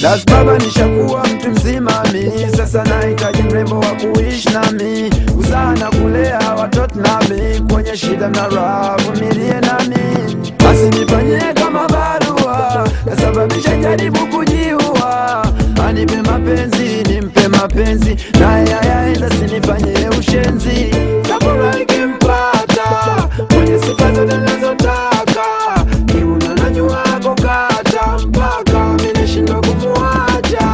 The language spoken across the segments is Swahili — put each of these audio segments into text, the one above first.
Das baba nishakuwa mtu mzima mi sasa nahitaji mrembo wa kuishi nami kuzaa na kulea watoto nami kwenye shida na raha vumilie nami basi nifanyie kama barua kasababisha jaribu kujiua anipe mapenzi nimpe mapenzi naye ayaenda sinifanyie ushenzi kabura ikimpata mwenye sifa zote nazotaka kiuna na nyuwako kata mpaka mineshindwa kumuacha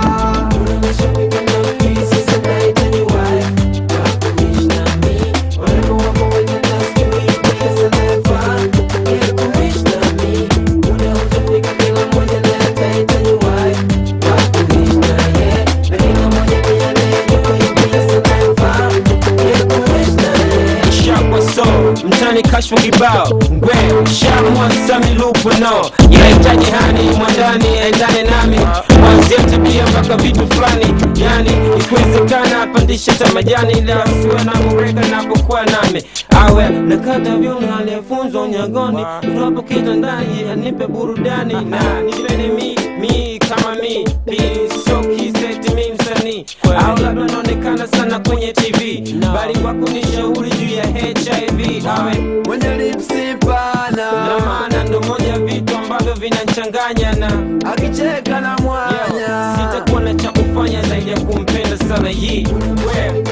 shakwa so mtani kashfa kibao ngwe shamwa sami lupo no yahitaji hani mwandani aendane nami mwanzia tabia mpaka vitu fulani yani ikiwezekana apandishe ta majani ila siwe na mureka napokuwa nami awe nakata vyuno aliyefunzwa unyagoni tunapo kitandani anipe burudani na nipende mi mi kama mi piso kiseti mi msanii au labda naonekana sana kwenye tv bali kwa kunishauri juu ya hiv awe mwenye lipsi pana na maana ndo moja ya vitu ambavyo vinanchanganya na akicheka na mwanya sitakuwa na cha kufanya zaidi ya kumpenda sana hii we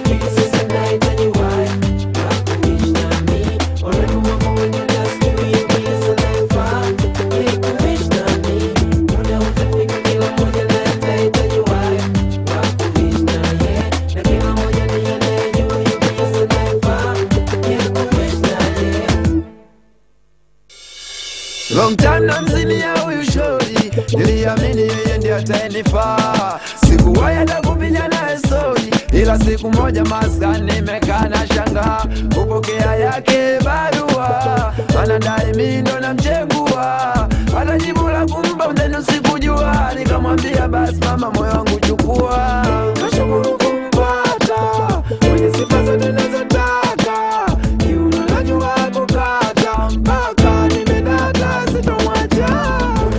Long time na mzini ya huyu shori niliamini yeye ndiye atayenifaa sikuwahi hata kupiga naye stori ila siku moja maskani nimekaa na shanga kupokea yake barua anadai mi ndo namchengua hata jibu la kumpa mzenu sikujua nikamwambia basi mama moyo wangu chukua nashukuru kumpata mwenye sifa zote nazotaka kiuno najua kukata mpaka nimedata sitomwacha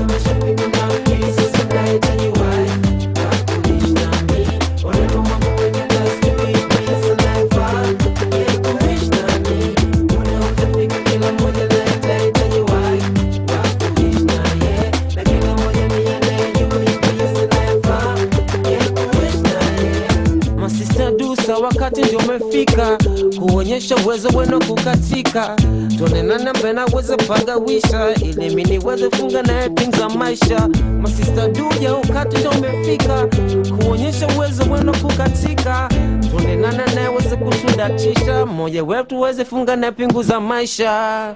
masista dusa wakati ndio umefika kuonyesha uwezo wenu kukatika tuonenana mbena weze pagawisha ili mi niweze funga naye things za maisha masista duja wakati ndio umefika kuonyesha uwezo wenu kukatika tuonenana naye weze kusudatisha mmoja wetu weze funga naye pingu za maisha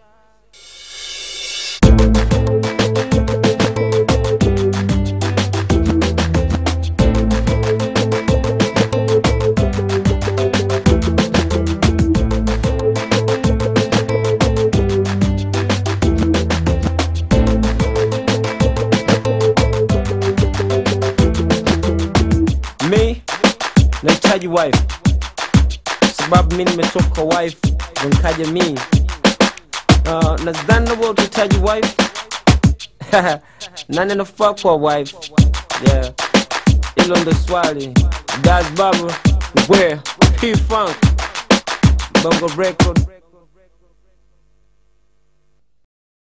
mi nahitaji wife sababu mi nimetoka wife ndo nikaja mi uh, nadhani nawe utahitaji wife nani anafaa kwa wife yeah hilo ndo swali das baba where p funk bongo record